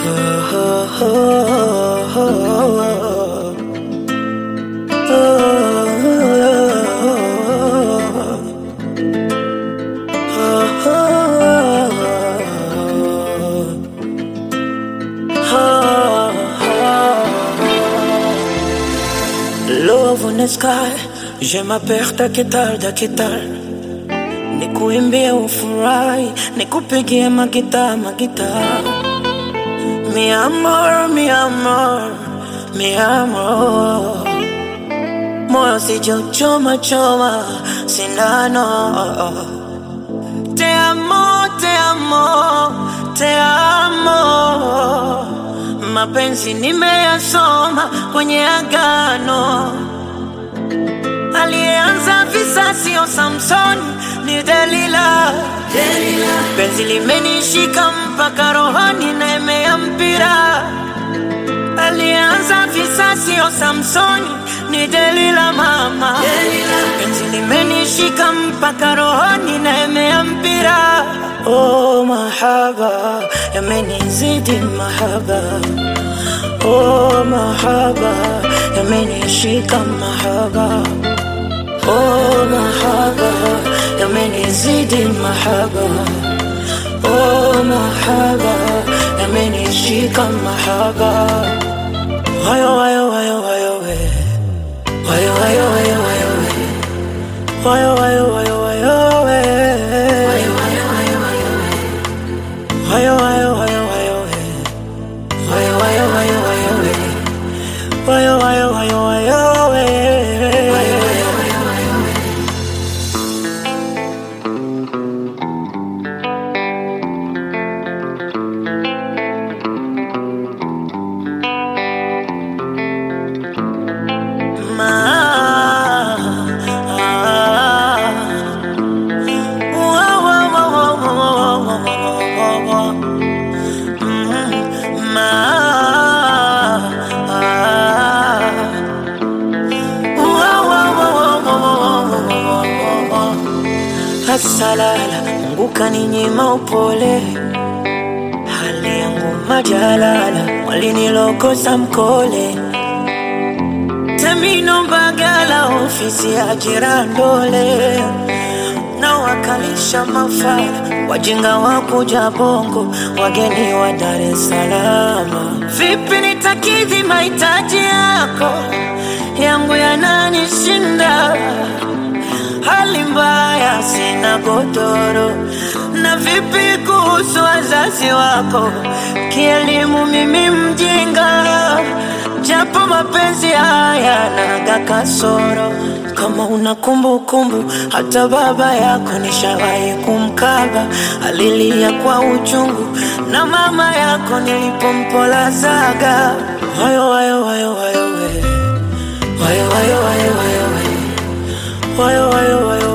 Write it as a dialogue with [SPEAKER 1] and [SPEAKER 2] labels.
[SPEAKER 1] Love on the sky, je m'appelle Takital Dakital, nikuimbie ufurahi, nikupigie magita magita, mi amor, mi amor, mi amor, moyo sijauchoma choma sindano. Te amo, te amo, te amo. Mapenzi nimeyasoma kwenye agano. Aliyeanza visa sio Samson, ni Delila. Delila. Penzi limenishika mpaka rohoni na emea mpira. Aliyeanza visa sio Samsoni, ni Delila mama. Delila. Penzi limenishika mpaka rohoni na emea mpira. Oh, mahaba yamenizidi mahaba. Oh, mahaba yamenishika mahaba. Oh, mahaba yamenizidi mahaba. Oh, mahaba yamenishika mahaba. Wayo, wayo, wayo, wayo, we. Wayo, wayo, wayo, wayo, we. Wayo, wayo, wayo, wayo, we. Wayo, wayo, wayo, wayo, we. Wayo, wayo, wayo, wayo, we. Wayo, wayo, wayo, wayo, we. Wayo, wayo, wayo, wayo, we. Wayo, wayo, wayo, wayo, we. Ma, ah, wa, wa, wa, wa, wa, wa, wa, wa, wa, wa. Mm, ma, ah, wa, wa, wa, wa, wa, wa, wa, wa, wa. Asalala, Mungu kaninyima upole, hali yangu majalala, walinilokosa mkole Temino Mbagala, ofisi ya Jirandole, na wakalisha mafala, wajinga wa kuja Bongo, wageni wa Dar es Salaam. Vipi nitakidhi mahitaji yako, yangu yananishinda, hali mbaya, sina godoro. Na vipi kuhusu wazazi wako, kielimu mimi mjinga japo mapenzi haya naga kasoro. Kama una kumbukumbu, hata baba yako nishawahi kumkaba, alilia kwa uchungu, na mama yako nilipompolazaga. Wayo, wayo, wayo, wayo, we. Wayo, wayo, wayo, wayo, we. Wayo, wayo, wayo,